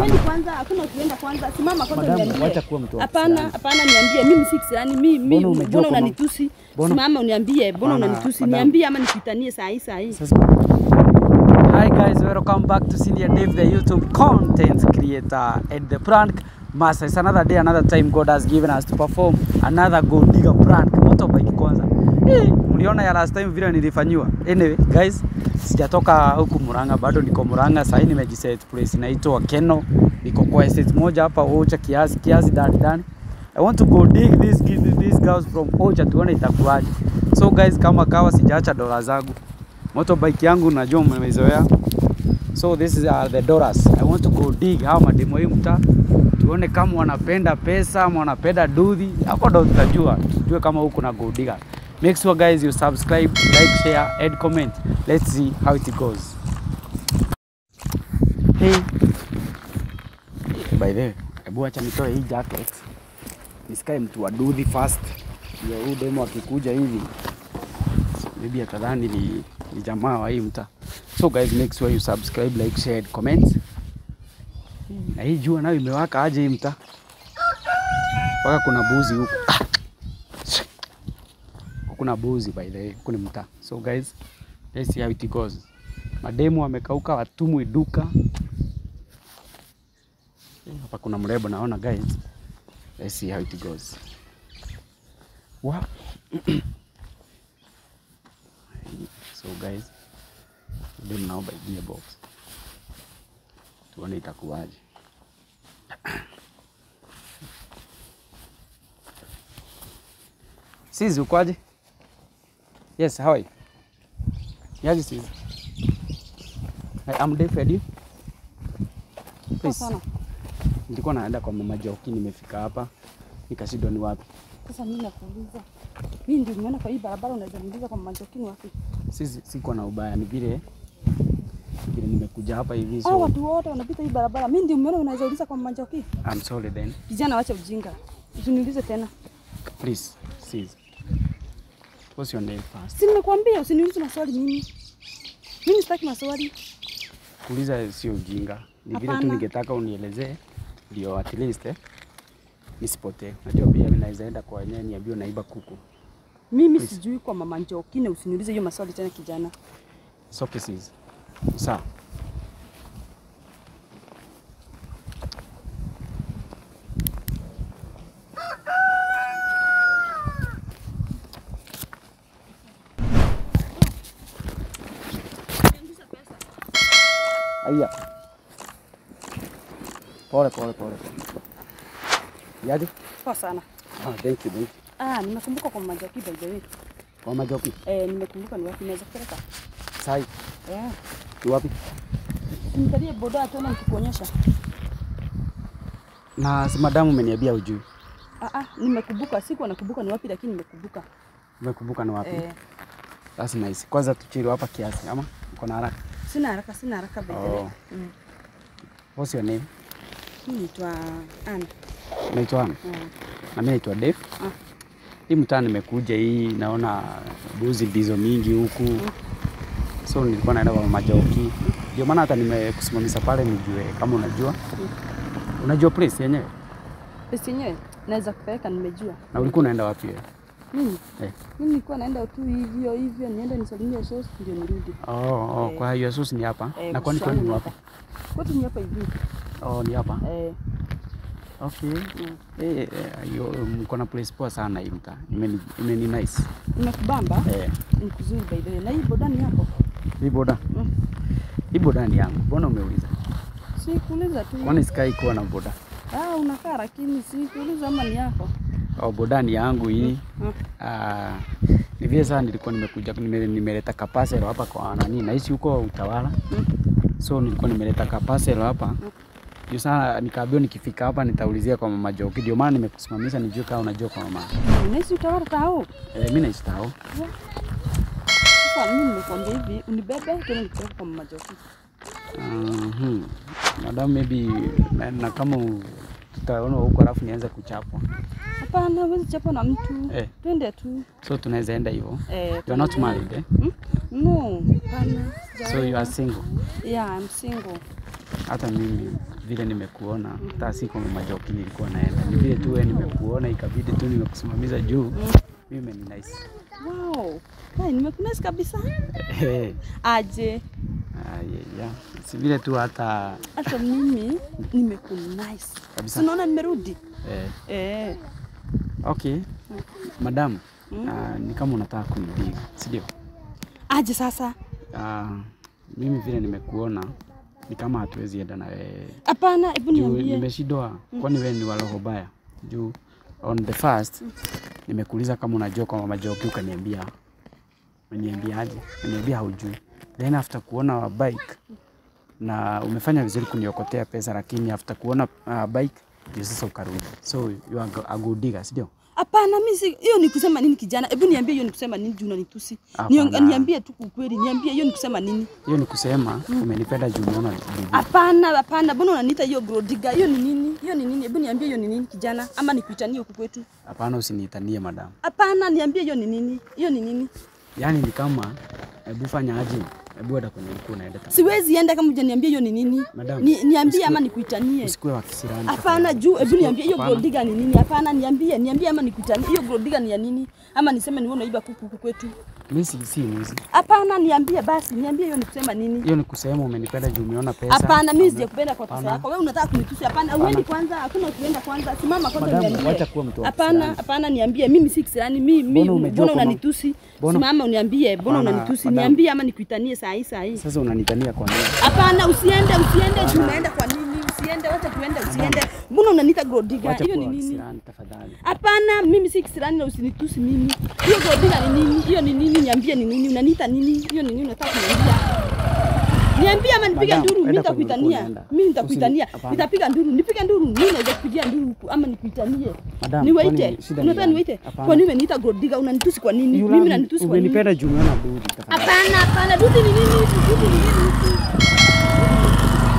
Wewe kwanza hakuna ukienda kwanza. Simama kwanza Madam, uniambie. wacha kuwa mtu wa Hapana, kisirani. hapana niambie. Mimi si kisirani. Mimi Mbona mimi umejua mbona kwamba- unanitusi? Mbona- Simama uniambie. Mbona Hapana, unanitusi? madam. Niambie ama nikutanie saa hii saa hii. Sasa- Hi guys, welcome back to Senior Dave, the YouTube content creator and the prank master. It's another day, another time God has given us to perform another gold digger prank. Motorbike kwanza. Eh, Mliona ya last time vile nilifanyiwa. Anyway, guys, sijatoka huku Murang'a, bado niko Murang'a. Sasa nimejiset place inaitwa Keno. Niko kwa estate moja hapa Ocha kiasi kiasi ndani ndani. I want to go dig this these girls from Ocha tuone itakuwaje. So guys, kama kawa sijaacha dola zangu motorbike yangu najua mmezoea so this is uh, the dollars i want to go dig hawa mademo hii mtaa tuone kama wanapenda pesa ama wanapenda dudhi hapo ndo tutajua tujue kama huku na go digger make sure guys you subscribe like share and comment let's see how it goes hey by the way hebu acha nitoe hii jacket nisikae mtu wa dudhi fast ndio huyu demo akikuja hivi maybe atadhani ni, ni jamaa wa hii mtaa. So guys, make sure you subscribe, like, share, and comment. Na hii jua nayo imewaka aje hii mtaa, mpaka kuna buzi huku Huku kuna buzi by the way, huku ni mtaa. So guys, let's see how it goes. Mademu wamekauka, watumwi duka. Hapa kuna mrembo naona guys. Let's see how it goes. Wow. So guys, dem naomba igie box, tuone itakuwaje. Sizi ukoaje? Yes, how are you? Yaje Sizi? I am Dave Eddie. Please. sana. Nilikuwa naenda kwa mama Joki, nimefika hapa nikashindwa ni wapi. Sasa mimi nakuuliza. Mimi ndio nimeona kwa hii barabara unaweza niuliza kwa manjokini wapi? Sisi siko na ubaya, ni vile vile nimekuja hapa hivi, Hao so watu wote wanapita hii barabara. Mimi ndio nimeona unaweza uliza kwa manjoki. I'm sorry then. Kijana wacha ujinga. Usiniulize tena. Please, sis. What's your name first? Si nimekuambia usiniulize maswali mimi. Mimi sitaki maswali. Kuuliza sio ujinga, ni vile tu Hapana. ningetaka unielezee ndio at least eh, nisipotee. Najua pia mimi naweza enda kwa wenyewe niambiwe naiba kuku. Mimi Please. sijui kwa mama Njoki na usiniulize hiyo maswali tena kijana. It's okay sis. Sawa. Aya. Pole pole pole. pole. Yaje? Poa sana. Ah, thank you, thank you. Ah, nimekumbuka kwa mama Njoki by the way. Kwa majoki. Eh, nimekumbuka ni wapi naweza kupeleka. Sai, Eh. ni wapi? Nitalie boda tena nikikuonyesha. Na si madamu umeniambia ujui. Ah ah, nimekumbuka. Siku nakumbuka ni wapi lakini nimekumbuka. Umekumbuka ni wapi? Eh, That's nice. Kwanza tuchili hapa kiasi ama uko na haraka? sina haraka, sina haraka by the way. Oh. Mm. What's your name? Mimi naitwa Ann. Naitwa Ann. Mm. Na mimi naitwa Dave. Ah. Hii mtaa nimekuja hii naona buzi ndizo mingi huku. So nilikuwa naenda kwa majoki. Ndio maana hata nimekusimamisha pale nijue kama unajua. Unajua place yenyewe? Pesa yenyewe naweza kupeleka, nimejua. Na ulikuwa unaenda wapi wewe? Mimi Eh. mimi nilikuwa naenda tu hivyo hivyo, niende nisalimie sosi ndio nirudi. Oh, oh, Eh. kwa hiyo Yesus ni hapa. Eh, na kwani kushangu kwani ni ni wapi? hapa. Kwetu ni hapa hivi. Oh, ni hapa. Eh, Okay. mm. Eh, eh, hiyo mko na place poa sana hii mtaa. Imeni imeni nice. Nimekubamba. Eh. Ni kuzuri by the way. Na hii boda ni yako? Hii boda. Mm. Hii boda ni yangu. Mbona umeuliza? Si kuuliza tu. Kwani sikai kuwa na boda? Ah, unakaa lakini si kuuliza ama ni yako. Oh, boda ni yangu hii. Mm. Ah, ni vile sana nilikuwa nimekuja nime, nimeleta kapaselo hapa kwa nani naishi huko Utawala. Mm. So nilikuwa nimeleta kapaselo hapa. Ndio sana nikaambiwa nikifika hapa nitaulizia kwa mama Joki. Ndio maana nimekusimamisha nijue kama unajua kwa mama. Unaishi utawala tao. Eh, mimi naishi Tao. Sasa mimi nimekuambia hivi, unibebe tena nikupeleke kwa mama Joki. Mhm. Madam maybe na, na kama u- tutaona huko alafu nianze kuchapwa. Hapana, huwezi chapa na mtu. Eh. Twende tu. So tunaweza enda hivyo. Eh, You are not twende. married, eh? Hmm? No, hapana. So you are single. Yeah, I'm single. Hata mimi vile nimekuona hata si kwa majoki nilikuwa naenda, ni vile tu wewe nimekuona ikabidi tu nimekusimamiza juu mimi ni nice. Wow. Hai, nimekunesi kabisa. Eh, Aje. ah, yeah, yeah. Si vile tu hata Hata mimi nimekunice. Kabisa. Si unaona nimerudi? eh, Eh. okay madam, ah, ni kama unataka kunidiga, si ndio? Aje sasa? Ah, mimi vile nimekuona ni kama hatuwezi enda na wewe Hapana, hebu juu niambie. nimeshindwa, kwani wewe ni wa roho baya? Juu on the first nimekuuliza kama unajua kwa mama Joki, ukaniambia umeniambia aje? Umeniambia haujui. Then after kuona wa bike na umefanya vizuri kuniokotea pesa, lakini after kuona uh, bike ndio sasa ukarudi, so you are go- a good digger, si ndio? Hapana, mimi si hiyo ni kusema nini kijana? Hebu niambie hiyo ni kusema nini juu unanitusi? Hapana. Nio- Niambie tu ukweli, niambie hiyo ni kusema nini? Hiyo ni kusema umenipenda juu umeona bibi. Hapana, hapana, mbona unaniita hiyo grodiga? Hiyo ni nini? Hiyo ni nini? Hebu niambie hiyo ni nini kijana? Ama nikuitanie huku kwetu? Hapana, usiniitanie madam. Hapana, niambie hiyo ni nini? Hiyo ni nini? Yaani ni kama hebu fanya aje, hebu enda kwenye ulikuwa unaenda tafadhali. Siwezi enda kama hujaniambia hiyo ni nini. Madam, Ni, niambie usiku- ama nikuitanie. Usikuwe wa kisirani. Hapana, tafadhali. juu hebu Usikuwe- niambie hiyo hapana. grodiga ni nini? Hapana, niambie, niambie ama nikuitanie. Hiyo grodiga ni ya nini? Ama niseme ni wewe unaiba kuku huku kwetu? Mimi si si mwizi. Hapana, niambie basi, niambie hiyo ni kusema nini? Hiyo ni kusema umenipenda juu umeona pesa. Hapana, mimi sijakupenda kwa pesa Hapana. yako. Wewe unataka kunitusi? Hapana, uendi kwanza, hakuna kuenda kwanza. Simama kwanza Madam, niambie. wacha kuwa mtu wa Hapana, kisirani. hapana, niambie. Mimi si kisirani. Mimi mimi Mbona umejua mbona kwamba- unanitusi? Mbona- Simama uniambie, mbona Hapana, unanitusi? madam. Niambie ama nikuitanie saa hii saa hii. Sasa unanitania kwa nini? Hapana, usiende, usiende. Juu unaenda kwa nini? Usiende, wacha tuende, usiende. Mbona unaniita Godiga? Wacha Hiyo kuwa ni wa nini? kisirani tafadhali. Hapana, mimi si kisirani na usinitusi mimi. Hiyo Godiga ni nini? Hiyo ni nini? Niambie ni nini? Unaniita nini? Hiyo ni nini unataka kuniambia? Niambie ama nipige Madam, nduru, mimi enda kwenye nitakuitania. ulikuwa unaenda. Mimi nitakuitania. Usini- hapana. Nitapiga nduru, nipige nduru. Mimi naweza kupigia nduru huku ama nikuitanie. Madam, Niwaite. kwani shida ni Unataka gani? niwaite? Hapana. Kwa nini umeniita Godiga? Unanitusi kwa nini? You Mimi love- nanitusi kwa nini? Umenipenda juu umeona budi tafadhali. Hapana, hapana. Dudu ni nini? Dudu ni nini?